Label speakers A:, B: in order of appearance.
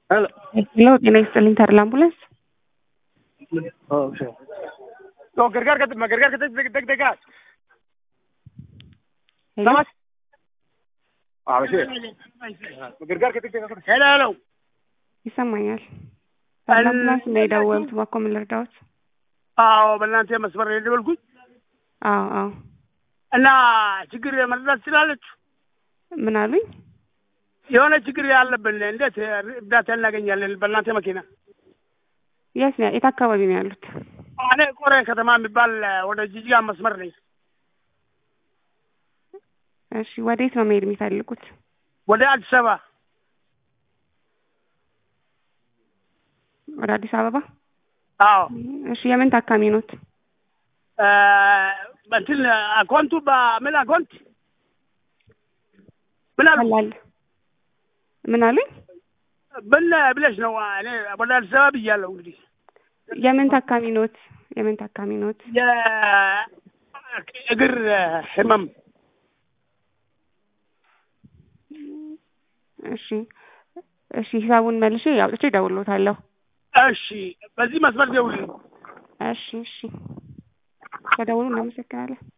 A: ሄሎ
B: ሄሎ ጤና ይስጥልኝ ተድላ አምቡላንስ
A: तो gargaar ka ma gargaar ka deg deg deg dega
B: ሄሎ
A: Samas? Ah, sí. gargaar ka deg deg ሄሎ ሄሎ
B: ይሰማኛል ተድላ አምቡላንስ ነው የደወሉት እባክዎ ምን ልርዳዎት
A: አዎ በእናንተ መስመር ነው የደወልኩኝ
B: አዎ አዎ
A: እና ችግር መረዳት ትችላለች
B: ምን አሉኝ
A: የሆነ ችግር ያለብን እንዴት እርዳታ እናገኛለን በእናንተ መኪና
B: የት ነው የት አካባቢ ነው ያሉት
A: እኔ ቆሬ ከተማ የሚባል ወደ ጂጂጋ መስመር ነኝ
B: እሺ ወዴት ነው መሄድ የሚፈልጉት
A: ወደ አዲስ አበባ
B: ወደ አዲስ አበባ
A: አዎ
B: እሺ የምን ታካሚ ኖት
A: እ እንትን አካውንቱ በምን አካውንት ምን አሉ
B: ቀላል ምን አሉኝ
A: ምን ብለሽ ነው እኔ ወደ አዲስ አበባ ብያለሁ እንግዲህ
B: የምን ታካሚ ኖት የምን ታካሚ ኖት
A: የእግር ህመም
B: እሺ እሺ ሂሳቡን መልሼ አውጥቼ እደውልልዎታለሁ
A: እሺ በዚህ መስመር ደውልልኝ
B: እሺ እሺ ከደውሉ እናመሰግናለን